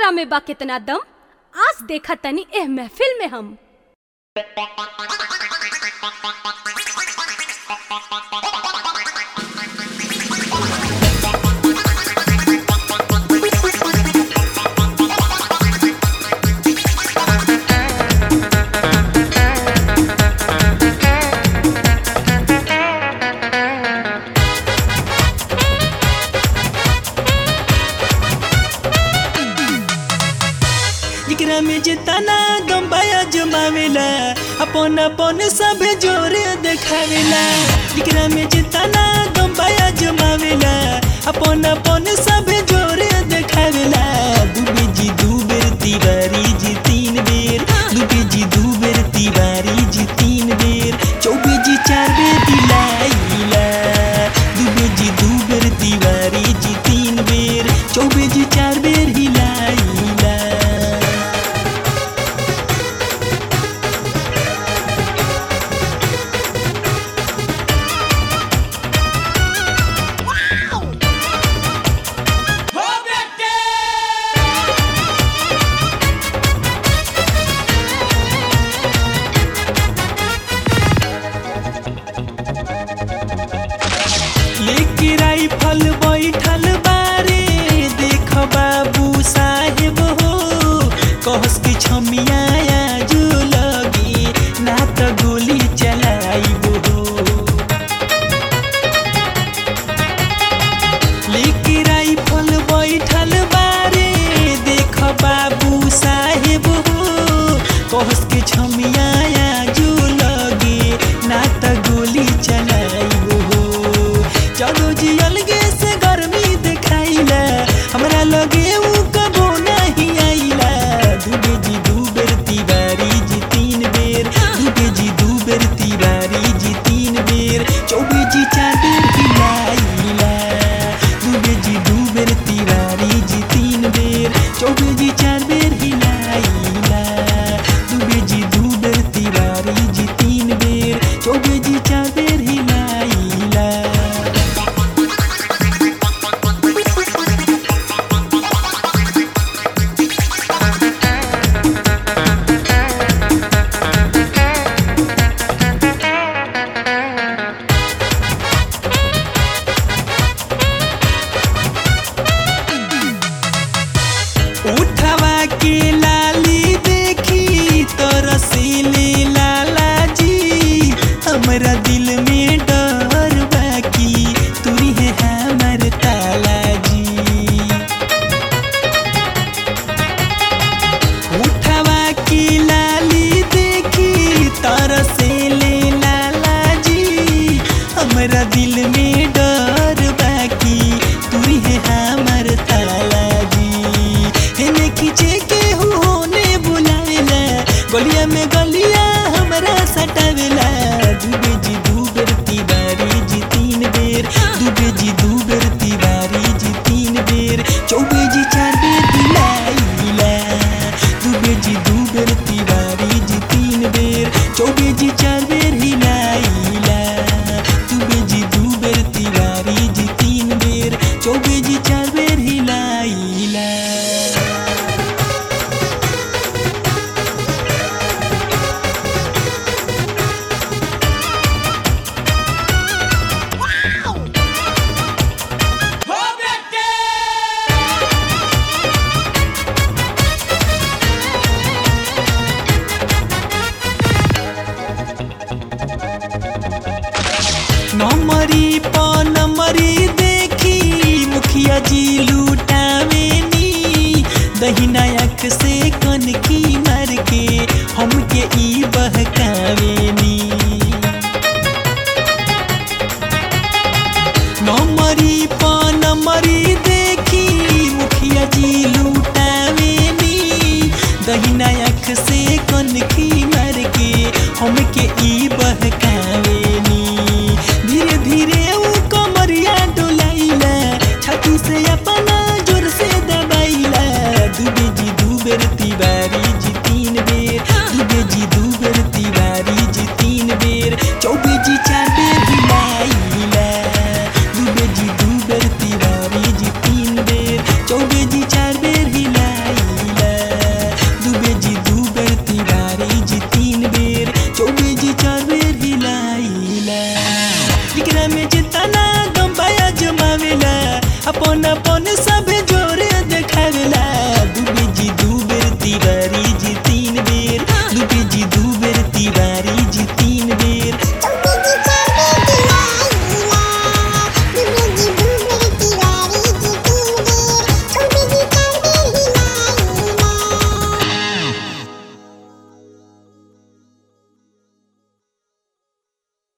एकरा में बा कितना दम आज देखा तनी एह महफिल में हम एकरा में जितना दम बाया जमावेला अपन अपन सब जोर देखावेला एकरा में जितना दम बाया जमावेला अपन अपन सब जोर देखावेला दुबे जी दू बेर तिवारी जी तीन बेर दुबे जी दू बेर तिवारी जी तीन बेर चौबे जी चार बेर दिलाइला दुबे जी दू बेर तिवारी जी तीन बेर चौबे जी चार बेर हिलाइला लेके राइफल बैठल बारे देख बाबू साहेब हो कहस की छमिया जो लगी ना त गोली चलाइब हो लेके राइफल बैठल बारे देख बाबू साहेब हो कहस के छमिया जो लगे ना त गोली चलाइब हो चलो जी अलगे से गर्मी देखाइला हमरा लगे उ कबो नहीं आइला दुबे जी दू बेर तिवारी जी तीन बेर दुबे जी दू बेर तिवारी जी तीन बेर चौबे जी चार बेर हिलाइला दुबे जी दू बेर तिवारी जी तीन बेर चौबे जी चार बेर हिलाइला दुबे जी दू बेर तिवारी जी तीन बेर चौबे जी चार बेर हिलाइला उठवा के लाली देखी तो रसीली लाला जी हमरा दिल में डर बाकी तुरी है हमर ताला जी उठवा की लाली देखी तरसेले लाला जी हमरा दिल में डर बाकी तुरी है हमर ताला जी हेने खींचे के होने बुलावेला गलिया में गलिया हमरा सटावेला दुबे जी दू बेर तिवारी जी तीन बेर दुबे जी दू बेर तिवारी जी तीन बेर चौबे जी चार बेर दिलाइला दुबे जी दू बेर तिवारी जी तीन बेर चौबे जी चार बेर हिलाइला दुबे जी दू बेर तिवारी जी तीन बेर चौबे जी चार बेर हिलाइला नमरी प नमरी देखी मुखिया जी लूटावेनी दहिना अख से कनखी मार के हमके ई बहकावेनी नमरी प नमरी देखी मुखिया जी लूटावेनी दहिना अख से कनखी मार के हमके ई बहकावेनी धीरे धीरे उ कमरिया डोलाइला छाती से अपना जोर से दबाइला दुबे जी दू बेर तिवारी जी तीन बेर दुबे जी दू बेर तिवारी जी तीन जिगरा में जितना दम पाया जमावेला अपन अपन सब जोरे देखावेला दुबे जी दू बेर तिवारी जी तीन बेर दुबे जी दू